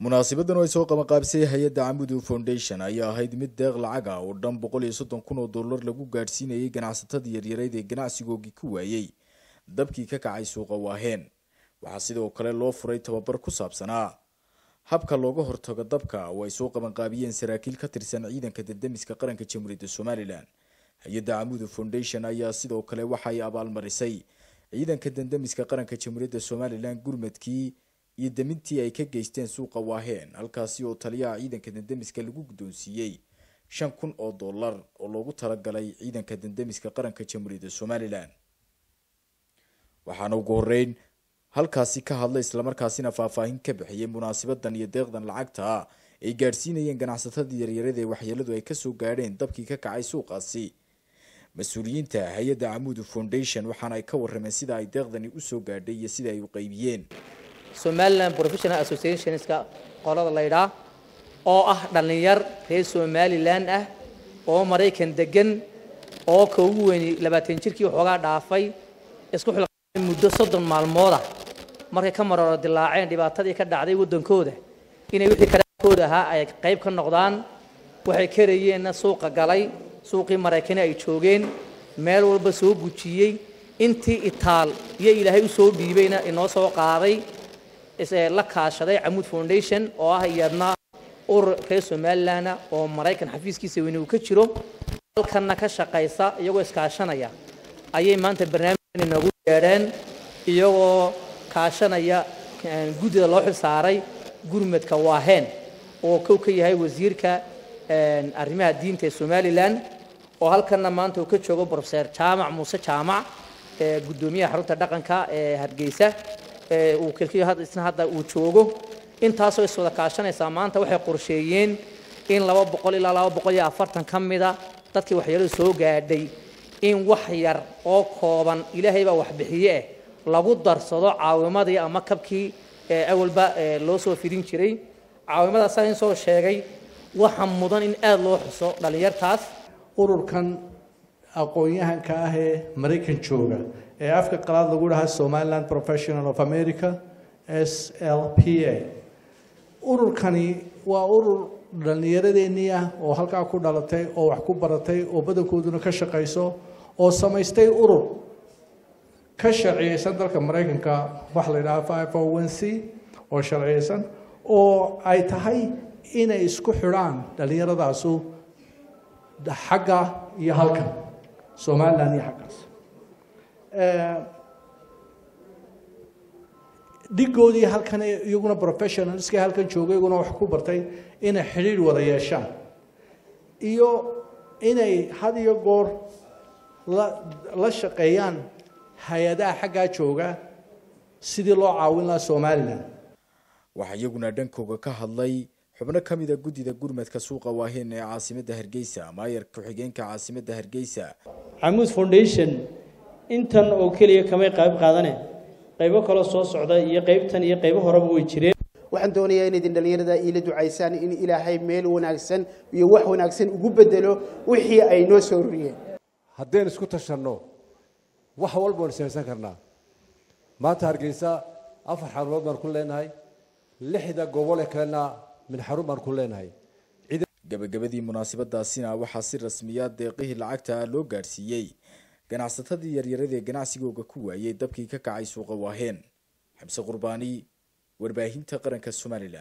munaasabadan oo ay soo qabanqaabisay hay-adda camudu foundation ayaa ahayd mid deeq lacag ah oo dhan boqol iyo soddon kun oo dollar lagu gaadhsiinayay ganacsatada yaryareyd ee ganacsigoogii ku waayey dabkii ka kacay suuqa waaheen waxaa sidoo kale loo furay tababar ku saabsanaa habka looga hortago dabka oo ay soo qabanqaabiyeen saraakiil ka tirsan ciidanka dadamiska qaranka jamhuuriyadda somalilan hay-adda camudu foundation ayaa sidoo kale waxa ay abaalmarisay ciidanka dandamiska qaranka jamhuuriyadda somalilan gurmadkii iyo damintii ay ka geysteen suuqa waaheen halkaasi oo taliyaha ciidanka dandamiska lagu guddoonsiiyey shan kun oo dollar oo loogu talagalay ciidanka dandamiska qaranka jamhuuriyadda somalilan waxaana ugu horeyn halkaasi ka hadlay islamarkaasina faahfaahin ka bixiyay munaasabadan iyo deeqdan lacagta ah ay gaadhsiinayeen ganacsatada yaryarada ee waxyeeladu ay kasoo gaadheen dabkii ka kacay suuqaasi mas-uuliyiinta hay-adda camudu foundation waxaana ay ka warameen sida ay deeqdani usoo gaadhay iyo sida ay u qaybiyeen somaliland professional associationska qolada laydhaa oo ah dhallinyar reer somalilan ah oo maraykan degan oo ka ugu weyni labaatan jirkii waxoogaa dhaafay isku xilqaamay muddo soddon maalmooda markay ka marooro dilaaceen dhibaatadii ka dhacday waddankooda inay wixii karaakooda ahaa ay qayb ka noqdaan waxay karayeenna suuqa galay suuqii maraykani ay joogeen meel walba soo gujiyey intii itaal iyo ilaahay u soo dhiibayna inoo soo qaaday la kaashaday camuud foundation oo ah iyadna urur reer somalilan oo maraykan xafiiskiisa weyne uu ka jiro halkanna ka shaqaysa iyagoo iskaashanaya ayay maanta barnaamijkan inoogu yeedheen iyagoo kaashanaya guddida loo xil saaray gurmadka waaheen oo kow ka yahay wasiirka arrimaha diinta ee somalilan oo halkanna maanta uu ka joogo profeser jaamac muuse jaamac guddoomiyaha xarunta dhaqanka ee hargeysa uu kelkiyo isna hadda uu joogo intaasoo iswada kaashanaysaa maanta waxay qorsheeyeen in laba boqol ilaa laba boqol iyo afartan ka mida dadkii waxyeeladu soo gaadhay in wax yar oo kooban ilaahay baa waxbixiye eh lagu darsado caawimadii ama kabkii awalba loo soo fidin jiray caawimadaasa in soo sheegay waxa mudan in aada loo xuso dhallinyartaas ururkan aqoon-yahanka ah ee maraykan jooga ee afka qalaad lagu dhahaa somaliland professional of america s l p a ururkani waa urur dhallinyaradeenii ah oo halkaa ku dhalatay oo wax ku baratay oo badankooduna ka shaqayso oo samaystay urur ka sharciyeysan dalka maraykanka waxa la yidhaha five o one c oo sharciyeysan oo ay tahay inay isku xidhaan dhallinyaradaasu xagga iyo halkan somaliland iyo xaggaas dhigoodii halkan iyaguna professionalskii halkan joogay iyaguna wax ku bartay inay xidhiir wada yeeshaan iyo inay had iyo goor la la shaqeeyaan hay-adaha xaggaa jooga sidii loo caawin lahaa somalilan waxaa iyaguna dhankooga ka hadlay xubno ka mid a guddida gurmadka suuqa waaheen ee caasimadda hargeysa maayar ku-xigeenka caasimadda hargeysa camuud foundation intan oo keliya kamay qayb qaadane qaybo kaloo soo socda iyo qaybtan iyo qaybo horeba way jireen waxaan doonayaa in idin dhallinyarada iila ducaysaan in ilaahay meel wanaagsan iyo wax wanaagsan ugu bedelo wixii ay noo soo roriyeen haddaynu isku tashanno wax walba waynu samaysan karnaa maanta hargeysa afar xarumood baan ku leenahay lixda gobole kalena min xarun baan ku leenahay gabagabadii munaasabadaasina waxaa si rasmiya deeqihii lacagta loo gaadhsiiyey ganacsatadii yaryarada ee ganacsigooga ku waayey dabkii ka kacay suuqa waaheen xamse qurbaani warbaahinta qaranka somalilan